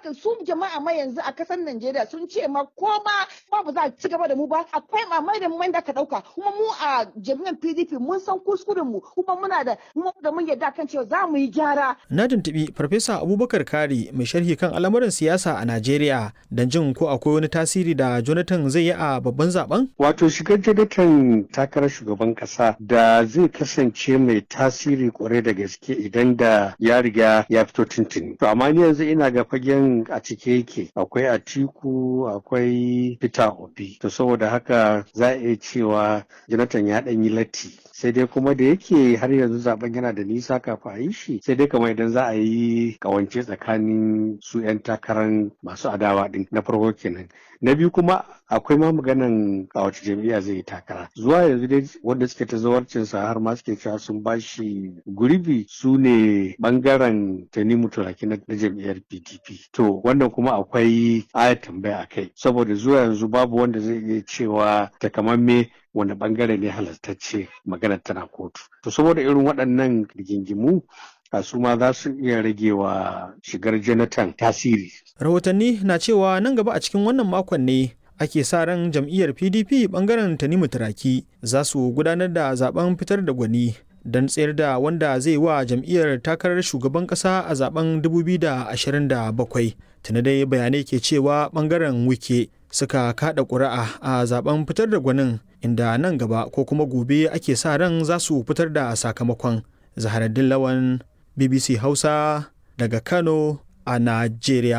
haka su jama'a ma yanzu a kasar Najeriya sun ce ma ko ma ba ba za a ci gaba da mu ba akwai mamai da mai da ka dauka kuma mu a jami'an PDP mun san kuskuren mu kuma muna da mu da mun yarda kan cewa za mu yi gyara. Na tuntubi Farfesa Abubakar Kari mai sharhi kan al'amuran siyasa a Najeriya don jin ko akwai wani tasiri da Jonathan zai yi a babban zaben. Wato shigar Jonathan takarar shugaban kasa da zai kasance mai tasiri kwarai da gaske idan da ya riga ya fito tuntuni. To amma ni yanzu ina ga fagen a cike yake akwai Atiku akwai Peter Obi. To saboda haka za a iya cewa Jonathan ya ɗan yi latti. Sai dai kuma da yake har yanzu zaben yana da nisa kafin a yi shi sai dai kamar idan za a yi kawance tsakanin su 'yan takarar masu adawa din na farko kenan. Na biyu kuma akwai ma maganan a wace jam'iyya zai yi takara. Zuwa yanzu dai wanda suke ta zawarcinsa har ma suke cewa sun bashi gurbi su ne bangaren Tanimu Turaki na jam'iyyar PDP. To wannan kuma akwai ayat tambaya a kai saboda zuwa yanzu babu wanda zai iya cewa takamamme wanda bangare ne halartacce maganar tana kotu. To saboda irin waɗannan rigingimu a su ma za su iya rage wa shigar Jonathan tasiri. Rahotanni na cewa nan gaba a cikin wannan makon ne ake sa ran jam'iyyar PDP bangaren Tanimu Turaki za su gudanar da zaben fitar da gwani don tsayar da wanda zai wa jam'iyyar takarar shugaban kasa a zaben 2027 tuni dai bayanai ke cewa bangaren wike suka kada ƙuri'a a zaben fitar da gwanin inda nan gaba ko kuma gobe ake sa ran za su fitar da sakamakon zaharaddin lawan bbc hausa daga kano a najeriya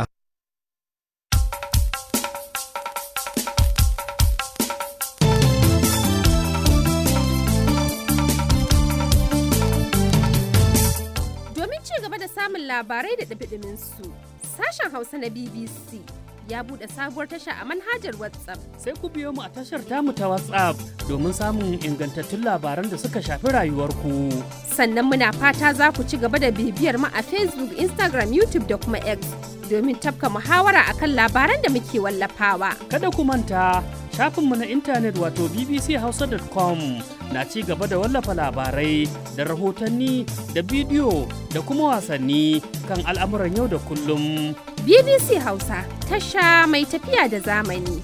samun labarai da ɗabiɗimin su. Sashen Hausa na BBC ya buɗe sabuwar tasha a manhajar WhatsApp. Sai ku biyo mu a tashar tamu ta WhatsApp domin samun ingantattun labaran da suka shafi rayuwarku. Sannan muna fata za ku ci gaba da bibiyar mu a Facebook, Instagram, YouTube da kuma X domin tafka muhawara akan labaran da muke wallafawa. Kada ku manta shafinmu na intanet wato bbchausa.com na ci gaba da wallafa labarai da rahotanni da bidiyo da kuma wasanni kan al'amuran yau da kullum. BBC Hausa tasha mai tafiya da zamani.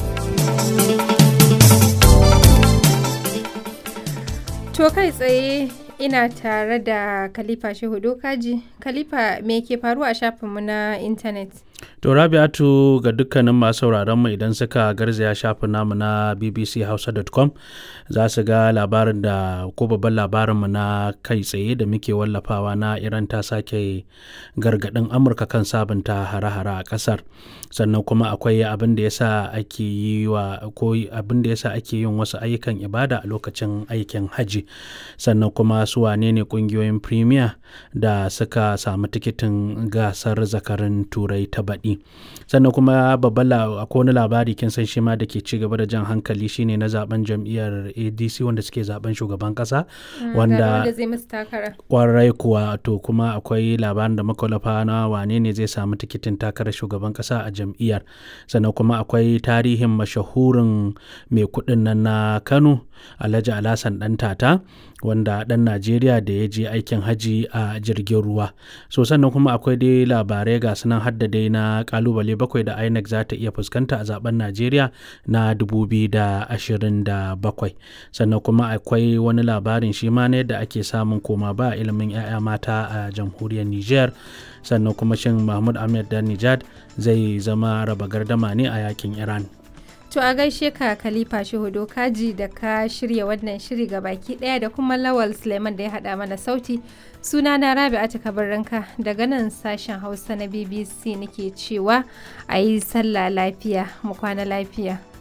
To kai tsaye ina tare da Khalifa Shehu Dokaji. Khalifa me ke faruwa a shafinmu na intanet? To Rabi'atu ga dukkanin masu sauraron mu idan suka garzaya shafin namu na bbchausa.com za su ga labarin da ko babban labarin mu na kai tsaye da muke wallafawa na Iran ta sake gargadin Amurka kan sabunta hare-hare a kasar. Sannan kuma akwai abin da yasa ake yi wa ko abin da yasa ake yin wasu ayyukan ibada a lokacin aikin haji. Sannan kuma su wane ne kungiyoyin premier da suka samu tikitin gasar zakarin turai ta baɗi sannan kuma babban akwai wani labari kin san shi ma da ke ci gaba da jan hankali shine na zaben jam'iyyar adc wanda suke zaben shugaban kasa wanda kwarai kuwa to kuma akwai labarin da makwalafa na wane ne zai samu tikitin takarar shugaban kasa a jam'iyyar sannan kuma akwai tarihin mashahurin mai kuɗin nan na kano alhaji alhassan dan tata wanda ɗan najeriya da ya je aikin haji a jirgin ruwa so sannan kuma akwai dai labarai ga sunan hadda dai na kalubale bakwai da inec za ta iya fuskanta a zaben najeriya na 2027 sannan kuma akwai wani labarin shi ma na yadda ake samun koma ba ilimin 'ya'ya mata a jamhuriyar niger sannan kuma shin mahmud ahmed dan nijad zai zama raba gardama ne a yakin iran To a gaishe ka Khalifa Shehu Kaji da ka shirya wannan shiri ga baki daya da kuma Lawal Suleiman da ya haɗa mana sauti. Suna na Rabi'atu Kabarranka daga nan sashen Hausa na BBC nake cewa a yi sallah lafiya mu kwana lafiya.